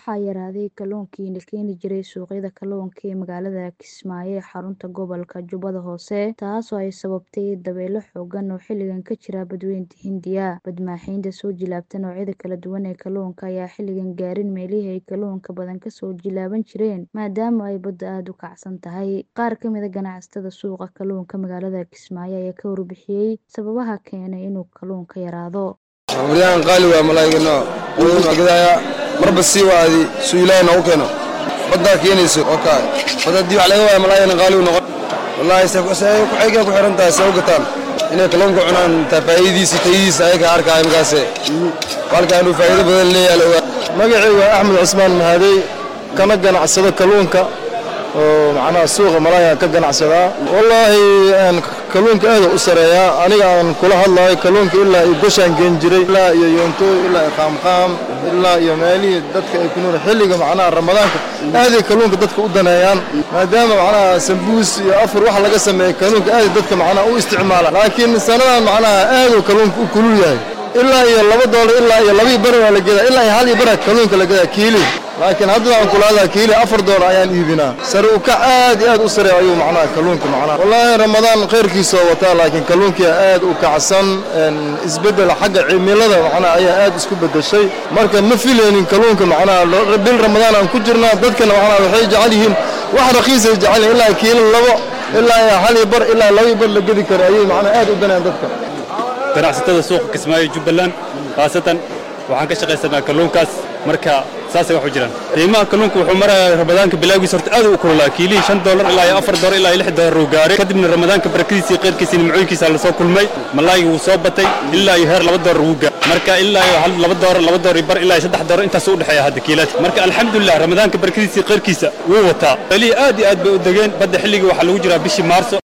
Waxaa yaraaday kalluunkii la keeni jiray suuqyada kalluunka ee magaalada Kismaayo ee xarunta gobolka Jubbada Hoose, taasoo ay sababtay dabaylo xooggan oo xilligan ka jira Badweynta Hindiya. Badmaaxinta soo jilaabta noocyada kala duwan ee kalluunka ayaan xilligan gaarin meelihii ay kalluunka badan ka soo jilaaban jireen maadaama ay baddu aad u kacsan tahay. Qaar ka mid ah ganacsatada suuqa kalluunka magaalada Kismaayo ayaa ka warbixiyay sababaha keenay inuu kalluunka yaraado. Maryahan qaali waa malaa'igno quudin waa gadaya marba sii waadi suu ilaahay noogu keeno baddaa keenayso oo kaa bad haddii wax laga waayo malaa'igna qaali uu noqon wallaahi se ku xeegay ku xiran tahay se u gataan inay kalluunka cunaan taa faa'iidadiisa tayadiisa ayaga arkaya markaase halka inuu faa'iido badan leeyahay la ogaa magacaygu waa axmed cusmaan mahadey kana ganacsado kalluunka oo macnaha suuqa malaaga ka ganacsadaa wallaahi kalluunka aad u sareeyaa aniga aan kula hadlayo kalluunka ilaa iyo goshaan geen jiray ilaa iyo yoontooy ilaa iyo qaamqaam ilaa iyo meelihii dadka ay ku nool xilliga macnaha ramadaanka aaday kalluunka dadka u daneeyaan maadaama macnaha sambuus iyo afur wax laga sameeyo kalluunka aaday dadka macnaha u isticmaala laakiin sanadan macnaha aaduu kalluunka u kulul yahay ilaa iyo laba doolar ilaa iyo labii bar waa la gedaa ilaa iyo hal iyo bara kalluunka la gedaa kiili laakiin haddana aan kula hadlaa kiili afar doolar ayaan iibinaa sare u kac aad iyo aad u sareeya ayuu macnaha kalluunka macnaha wallaahi ramadaan khayrkiisa oo wataa laakiin kalluunkii aad u kacsan isbeddel xagga cimilada macnaha ayaa aad isku beddeshay marka ma filaynin kalluunka macnaha bil ramadaan aan ku jirnaa dadkana macnaha waxay jecel yihiin wax raqiisay jecel yihiin ilaa kiili labo ilaa iyo hal iyo bar ilaa laba iyo bar la gedi karo ayay macnaha aad u danayaan dadka ganacsatada suuqa Kismaayo Jubbaland khaasatan waxaan ka shaqaysanaa kalluunkaas marka saasay wax u jiraan qiimaha kalluunka wuxuu marayaa ramadaanka bilowgiisa horta aad u kululaa kiilihii shan doolar ilaa iyo afar doolar ilaa iyo lix doolar uu gaaray kadibna ramadaanka barakadiisii qeyrkiisii nimcooyinkiisa la soo kulmay malaaygi wuu soo batay ilaa iyo heer laba doolar wuu gaaray marka ilaa iyo hal laba doolar laba doolar iyo bar ilaa iyo saddex doolar intaas u dhexeeya hadda kiilaadka marka alxamdulilah ramadaanka barakadiisii qeyrkiisa wuu wataa meelihii aad iyo aad bay u degeen badda xilligii waxaa lagu jiraa bishii maarso